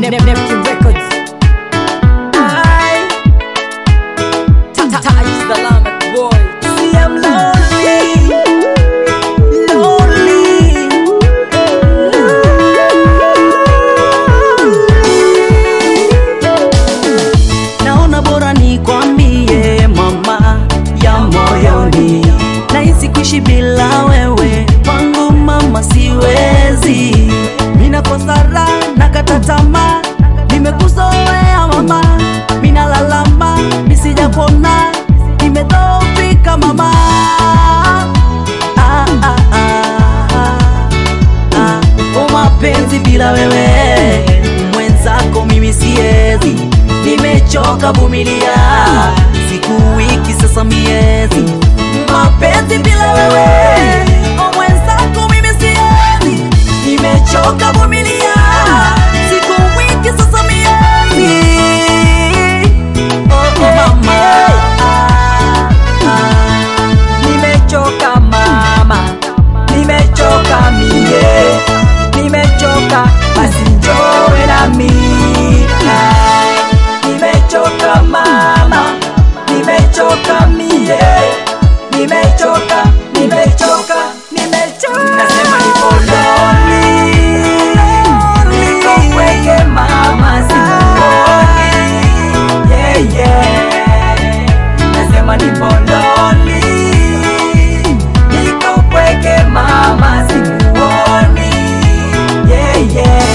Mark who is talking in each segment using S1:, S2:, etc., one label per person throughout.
S1: Neptune Records.
S2: I
S1: Ta- ta- ta- is the Lamek boy.
S2: see I'm lonely, lonely. Naona bora nikwambie mama ya moyoni, nahisi kuishi bila wewe kwangu mama siwezi. Minakosa raha nakata tamaa, nimekuzoea mama, minalalama nisijapona, nimedhoofika mama. Ah, ah, ah, ah. O mapenzi bila wewe mwenzako mimi siezi, nimechoka vumilia siku wiki sasa miezi. Mapenzi bila wewe o mwenzako mimi siezi, nimechoka vumilia siku wiki sasa miezi. Oh, oh, mama. Ah, ah. Nimechoka mama, nimechoka mie, nimechoka basi njowe nami. Ai, Nimechoka mama, nimechoka mie, nimechoka, nimechoka, nimechoka. Nasema nipo lonely, niko mpweke mama, sikuoni. Yeah, yeah. Nasema nipo lonely, niko mpweke mama, sikuoni. Yeah, yeah.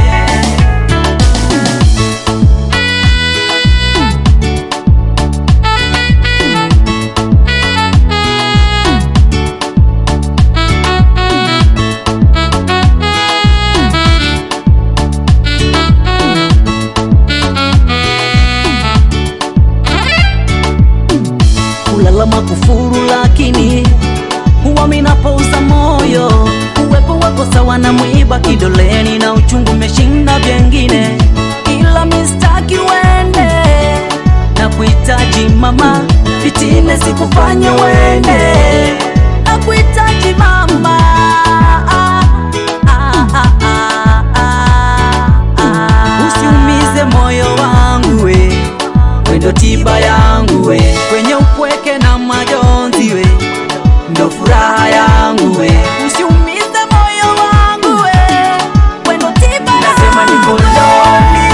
S2: kulalama kufuru, lakini huwa minapouza moyo. Uwepo wako sawa na mwiba kidoleni, na uchungu umeshinda vyengine, ila mistaki wende na kuhitaji mama, fitine sikufanya wende na kuhitaji mama Ah, ah, ah, ah, ah, ah. Usiumize moyo wangu we wendo tiba yangu we kwenye upweke na majonzi we ndo furaha yangu we usiumize moyo wangu we wendo tiba nasema niko lonely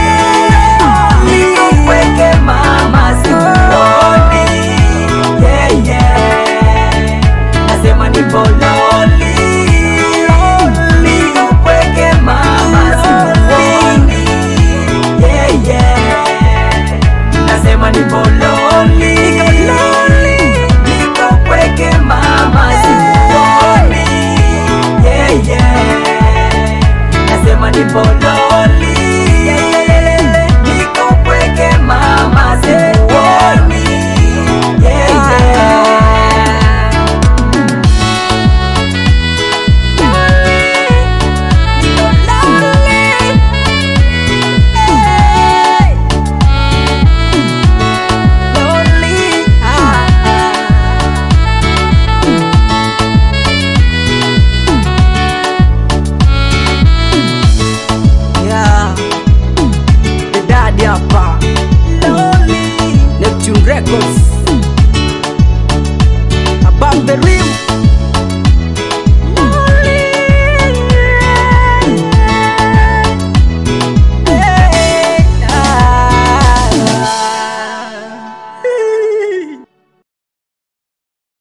S2: niko upweke mama sikuoni yeah yeah nasema niko lonely niko upweke mama sikuoni yeah yeah nasema nipo lonely, niko pweke mama, sikuoni yeah, yeah. Nasema nipo lonely